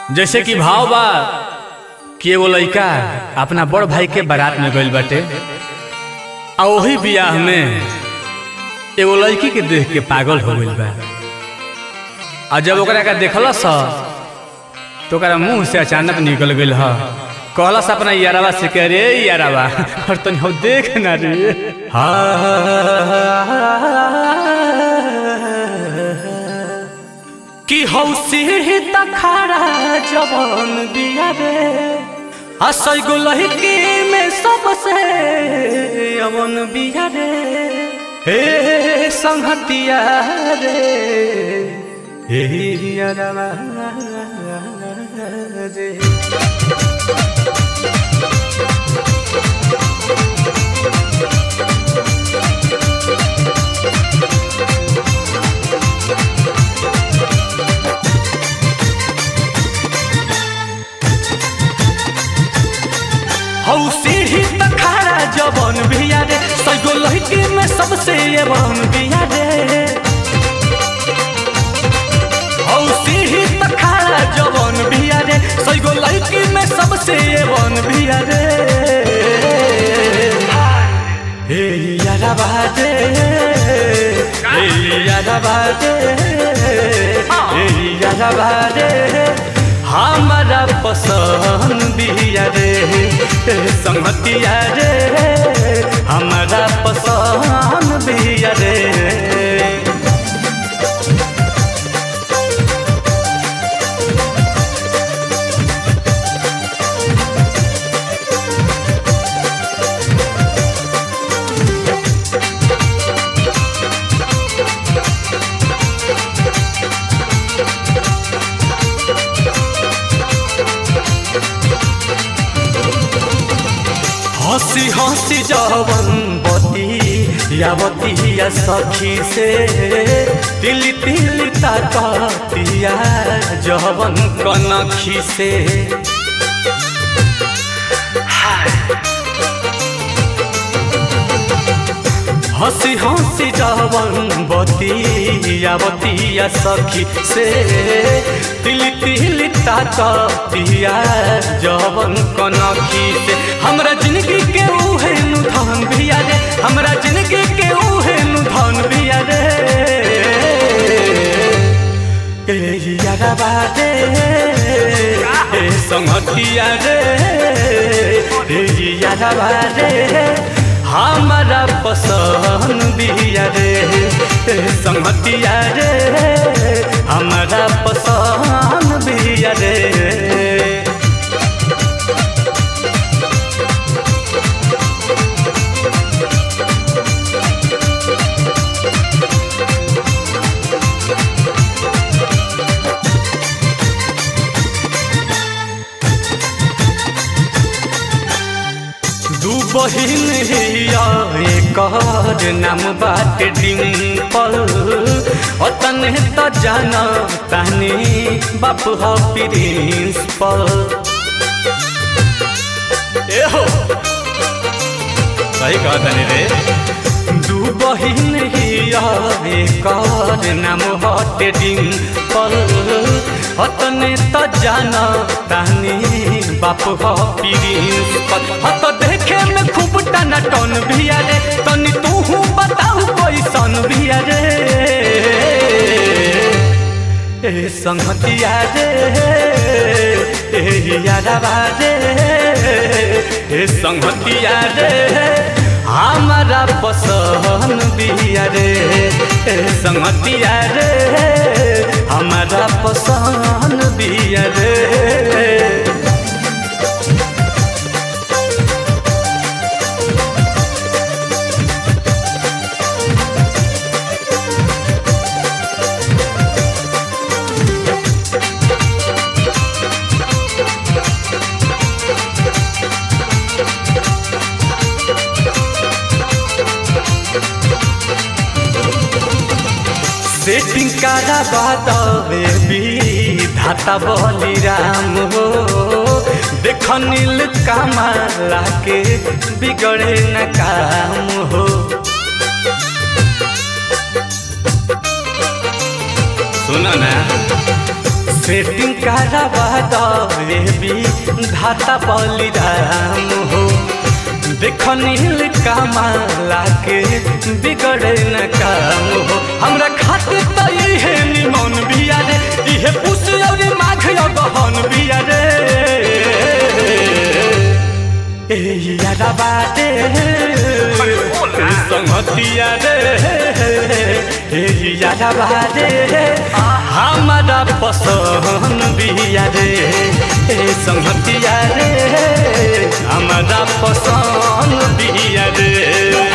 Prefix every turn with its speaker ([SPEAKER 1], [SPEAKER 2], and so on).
[SPEAKER 1] जैसे कि भाव बा कि एगो लइका अपना बड़ भाई के बारात में गइल बाटे आ ओही बियाह में एगो लड़की के देख के पागल हो गइल बा आ जब ओकरा का देखलस तो ओकरा मुंह से अचानक निकल गइल ह कहलस अपना यारवा से कह रे यारवा और तनी हो देख ना रे कि हौसी तखारा जवन बिया रे असै गो लहकी में सबसे अवन बिया रे हे संहतिया रे हे यारवा रे हौ सीढ़ी तखारा जवन बिया रे सैगो लहकी में सबसे एवन बिया रे हौ सीढ़ी तखारा जवन बिया रे सैगो लहकी में सबसे एवन बिया रे हे यारा बाजे हे यारा बाजे हे यारा बाजे हमारा पसंद बिया रे संगतिया रे हमारा पसंद बिया रे हंसी हंसी जवन बती या बती या सखी से तिल तिल ताकतिया जवन कनखी से हंसी हंसी जवन बतिया बतिया सखी से तिल तिल ताकतिया जवन कनखी से हमरा जिंदगी के उहे नु धन बिया रे हमरा जिंदगी के उहे नु धन बिया रे ए यारा बाजे ए संगतिया रे ए यारा बाजे हमारा पसंद बिया रे संगतिया रे हमारा पसंद बिया रे दू बहिन हिया एकर नाम बात डिम्पल अतने त जान तानी बाप ह प्रिंसिपल ए हो सही कहा तानी रे दू बहिन हिया एकर नाम हट डिम्पल अतने त जान तानी बाप ह प्रिंसिपल हत देखे में खूब टना टन भिया रे तनी तू बताऊ कैसन भिया रे ए संगतिया रे ए यारा रे ए संगतिया रे हमारा पसंद बिया रे ए संगतिया रे हमारा पसंद बिया रे सेटिंग कारा बादवे भी धाता बली राम हो देख नील कमाला के बिगड़े न काम हो सुनो ना सेटिंग करावा दे भी धाता बलिराम हो देख नील कमाला के बिगड़े न काम हो हमरा खातिर त इहे निमन बिया रे इहे पुस और माघ गहन बिया रे ए यारा बाटे संगतिया रे ए यारा बाटे हमारा पसंद बिया रे ए संगतिया रे हमारा पसंद बिया रे